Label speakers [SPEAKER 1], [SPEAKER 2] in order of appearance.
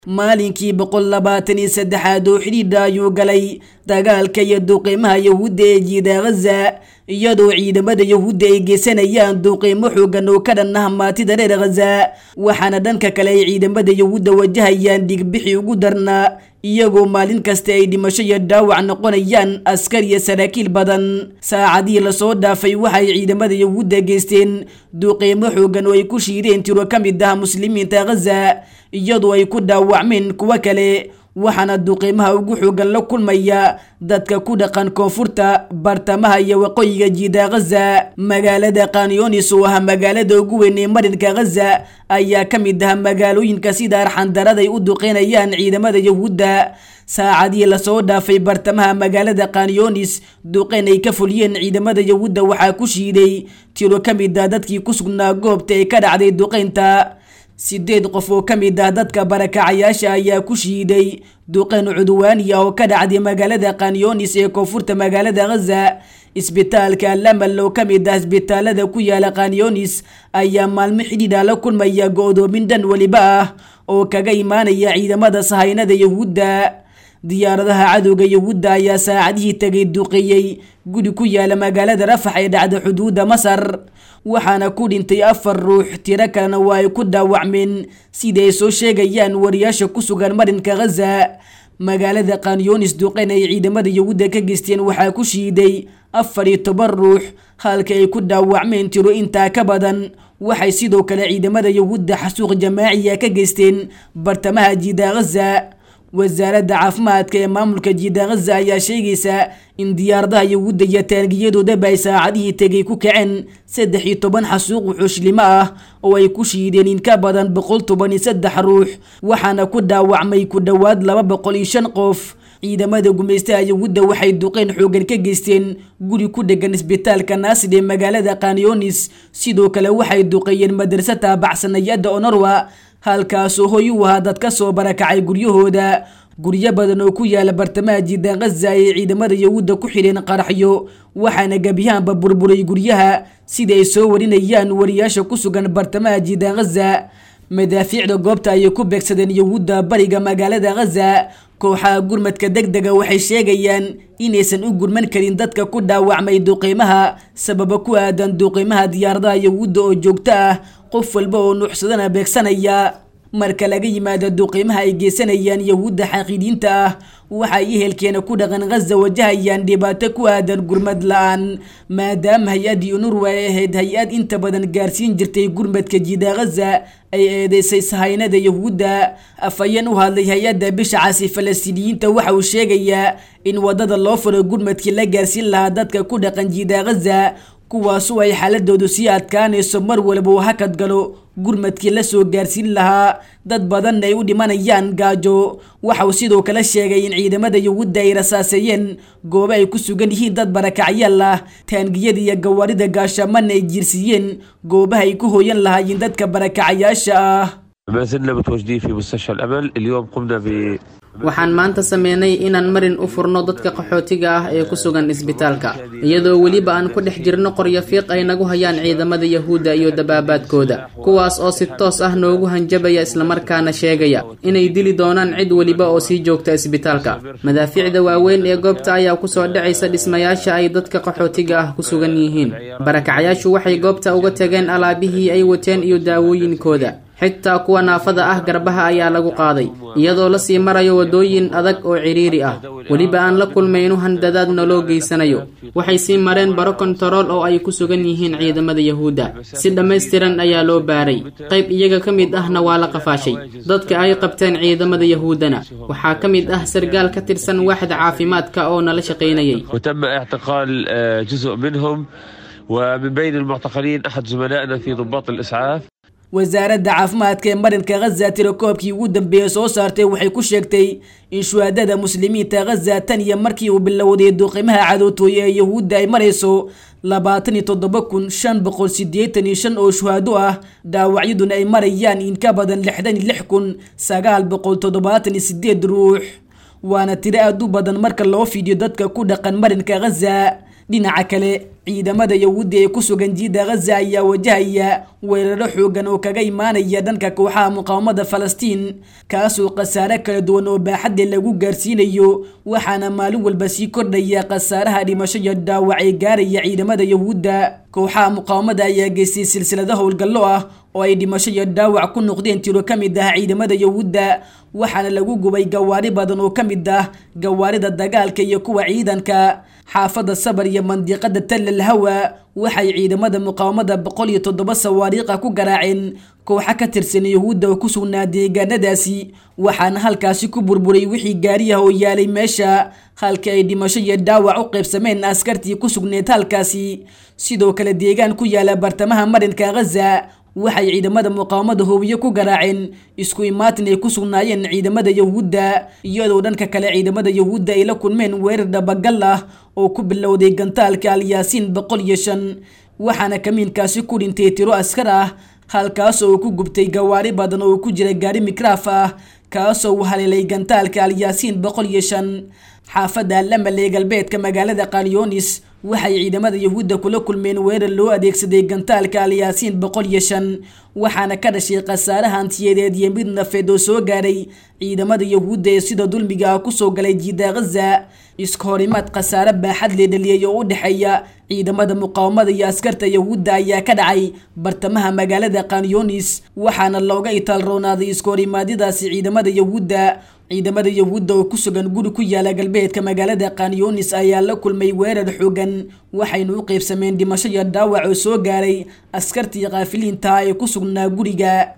[SPEAKER 1] maalinkii boqol labaatan iyo saddexaad oo xidhiidha ayuu galay dagaalka iyo duuqiimaha yahuudda ee jiida ghaza iyadoo ciidamada yahuudda ay geysanayaan duuqiimo xoogan oo ka dhan ah maatida reer ghaza waxaana dhanka kale ay ciidamada yahuudda wajahayaan dhigbixi ugu darnaa iyagoo maalin kasta ay dhimasho iyo dhaawac noqonayaan askar iyo saraakiil badan saacadihii lasoo dhaafay waxaay ciidamada yahuudda geysteen duuqiimo xoogan oo ay ku shiideen tiro ka mid ah muslimiinta ghaza iyadoo ay ku dhaawacmeen kuwo kale waxaana duuqiimaha ugu xoogan la kulmaya dadka ku dhaqan koonfurta bartamaha iyo waqooyiga jiida ghaza magaalada kanyonis oo ah magaalada ugu weyn ee marinka ghaza ayaa ka mid ah magaalooyinka sida arxandaraday u duqeynayaan ciidamada yahuudda saacadihii lasoo dhaafay bartamaha magaalada kanyonis duqeyn ay ka fuliyeen ciidamada yahuudda waxaa ku shiiday tiro ka mid ah dadkii ku sugnaa goobta ee ka dhacday duqeynta sideed qof oo ka mid ah dadka barakacayaasha ayaa ku shiiday duqeyn cudwaani ah oo ka dhacday magaalada kanyonis ee koonfurta magaalada ghaza isbitaalka lamal oo ka mid ah isbitaalada ku yaala kanyonis ayaa maalmo xidhiidha la kulmaya go-doomin dhan weliba ah oo kaga imaanaya ciidamada sahaynada yahuudda diyaaradaha cadowga yahuudda ayaa saacadihii tegay duqeeyey guri ku yaala magaalada rafax ee dhacda xuduudda masar waxaana ku dhintay afar ruux tiro kalena waa ay ku dhaawacmeen sida ay soo sheegayaan wariyaasha ku sugan marinka ghaza magaalada kanyonis duqeyn ay ciidamada yahuudda ka geysteen waxaa ku shiiday afar iyo toban ruux halka ay ku dhaawacmeen tiro intaa ka badan waxay sidoo kale ciidamada yahuudda xasuuq jamaaciya ka geysteen bartamaha jiida ghaza wasaaradda caafimaadka ee maamulka jiida ghaza ayaa sheegaysa in diyaaradaha yahuudda iyo taangiyadoodaba ay saacadihii tegay ku kaceen saddex iyo toban xasuuq wuxuushlimo ah oo ay ku shiideen in ka badan boqol toban iyo saddex ruux waxaana ku dhaawacmay ku dhowaad laba boqol iyo shan qof ciidamada gumaystaha yahuudda waxay duqeyn xoogan ka geysteen guri ku dhegan isbitaalka naasid ee magaalada kanyonis sidoo kale waxay duqeeyeen madrasa taabacsanayada onorwa halkaasoo hoy u ahaa dad ka soo barakacay guryahooda guryo badan oo ku yaala bartamaha jiidan ghaza ayay ciidamada yahuudda ku xidheen qaraxyo waxaana gebiyahanba burburay guryaha sida ay soo warinayaan wariyaasha ku sugan bartamaha jiidan ghaza madaafiicda goobta ayay ku beegsadeen yahuudda bariga magaalada ghaza kooxaha gurmadka deg dega waxay sheegayaan inaysan u gurman karin dadka ku dhaawacmay duqiimaha sababa ku aadan duqiimaha diyaaradaha yahuudda oo joogto ah qof walba oo nuuxsadana beegsanaya marka laga yimaado duqiimaha ay geysanayaan yahuudda xaqiidiinta ah waxay ehelkeena ku dhaqan ghaza wajahayaan dhibaato ku aadan gurmad la-aan maadaama hay-addii unurwa ay ahayd hay-ad inta badan gaarsiin jirtay gurmadka jiida ghaza ay eedeysay sahaynada yahuudda afhayeen u hadlay hay-adda bisha casi falastiiniyiinta waxa uu sheegayaa in wadada loo furo gurmadkii la gaarsiin lahaa dadka ku dhaqan jiida ghaza kuwaasu ay xaaladoodu sii adkaanayso mar walba uu hakad galo gurmadkii la soo gaarsiin lahaa dad badanna ay u dhimanayaan gaajo waxauu sidoo kale sheegay in ciidamada yahuudda ay rasaaseeyeen goobo ay ku sugan yihiin dad barakacyaal ah taangiyada iyo gawaarida gaashaamana ay jiirsiiyeen goobaha ay ku hooyan lahaayeen dadka barakacayaasha ah
[SPEAKER 2] ما زلنا متواجدين في مستشفى الأمل اليوم قمنا ب
[SPEAKER 3] waxaan maanta sameynay inaan marin u furno dadka qaxootiga ah ee ku sugan isbitaalka iyadoo weliba aan ku dhex jirno qoryo fiiq ay nagu hayaan ciidamada yahuudda iyo dabaabaadkooda kuwaas oo si toos ah noogu hanjabaya islamarkaana sheegaya inay dili doonaan cid weliba oo sii joogta isbitaalka madaafiicda waaweyn ee goobta ayaa kusoo dhacaysa dhismayaasha ay dadka qaxootiga ah ku sugan yihiin barakacayaashu waxay goobta uga tageen alaabihii ay wateen iyo daawooyinkooda xitaa kuwa naafada ah garbaha ayaa lagu qaaday iyadoo lasii marayo wadooyin adag oo cidhiiri ah weliba aan la kulmaynu handadaad naloo geysanayo waxay sii mareen baro kontarool oo ay ku sugan yihiin ciidamada yahuudda si dhammaystiran ayaa loo baaray qayb iyaga ka mid ahna waa la qafaashay dadka ay qabteen ciidamada yahuuddana waxaa ka mid ah sargaal ka tirsan waaxda caafimaadka oo nala shaqaynayay
[SPEAKER 2] وتم اعتقال آه، جزء منهم ومن بين المعتقلين أحد زملائنا في ضباط الإسعاف
[SPEAKER 1] wasaaradda caafimaadka ee marinka ghaza tirakoobkii ugu dambeeyey soo saartay waxay ku sheegtay in shuhaadada muslimiinta ghaza tan iyo markii uu bilowday duuqimaha cadowtooye ee yahuudda ay marayso labaatan iyo toddoba kun shan boqol sideetan iyo shan oo shuhaado ah dhaawacyaduna ay marayaan in ka badan lixdan iyo lix kun sagaal boqol toddobaatan iyo sideed ruux waana tiro aad u badan marka loo fiidiyo dadka ku dhaqan marinka ghaza dhinaca kale ciidamada yahuudda ee ku sugan jiida ghaza ayaa wajahaya weeraro xoogan oo kaga imaanaya dhanka kooxaha muqaawamada falastiin kaasoo khasaare kala duwan oo baaxadle lagu gaarsiinayo waxaana maalin walba sii kordhaya khasaaraha dhimasho iyo dhaawac ee gaaraya ciidamada yahuudda kooxaha muqaawamada ayaa geystay silsilado howlgallo ah oo ay dhimasho iyo dhaawac ku noqdeen tiro ka mid ah ciidamada yahuudda waxaana lagu gubay gawaari badan oo ka mid ah gawaarida dagaalka iyo kuwa ciidanka xaafadda sabar iyo mandiqada tallal hawa waxay ciidamada muqaawamada boqol iyo toddoba sawaariiqa ku garaaceen kooxa ka tirsan yahuudda oo ku sugnaa deegaanadaasi waxaana halkaasi ku burburay wixii gaariyaha oo yaalay meesha halka ay dhimasho iyo dhaawac u qaybsameen askartii ku sugneed halkaasi sidoo kale deegaan ku yaala bartamaha marinka ghaza waxay ciidamada muqaawamada hoobiye ku garaaceen isku imaatin ay ku sugnaayeen ciidamada yahuudda iyadoo dhanka kale ciidamada yahuudda ay la kulmeen weerar dhabagal ah oo ku bilowday gantaalka alyaasiin boqol iyo shan waxaana kamiinkaasi ku dhintay tiro askar ah halkaas oo ku gubtay gawaari badan oo ku jira gaari mikraaf ah kaasoo u haleelay gantaalka alyaasiin boqol iyo shan xaafadda lamal ee galbeedka magaalada kalyonis waxay ciidamada yahuudda kula kulmeen weerar loo adeegsaday gantaalka alyaasiin boqol iyo shan waxaana ka dhashay khasaare hantiyadeed iyo mid nafeed oo soo gaaray ciidamada yahuudda ee sida dulmiga ah kusoo galay jiida ghaza iska horimaad khasaare baaxad lee dhaliyay oo u dhexeeya ciidamada muqaawamada iyo askarta yahuudda ayaa ka dhacay bartamaha magaalada kanyonis waxaana looga itaalroonaaday iska horimaadyadaasi ciidamada yahuudda ciidamada yahuudda oo ku sugan guri ku yaala galbeedka magaalada kanyonis ayaa la kulmay weerar xoogan waxayna u qaybsameen dhimasho iyo dhaawac oo soo gaaray askartii kaafiliinta ee ku sugnaa guriga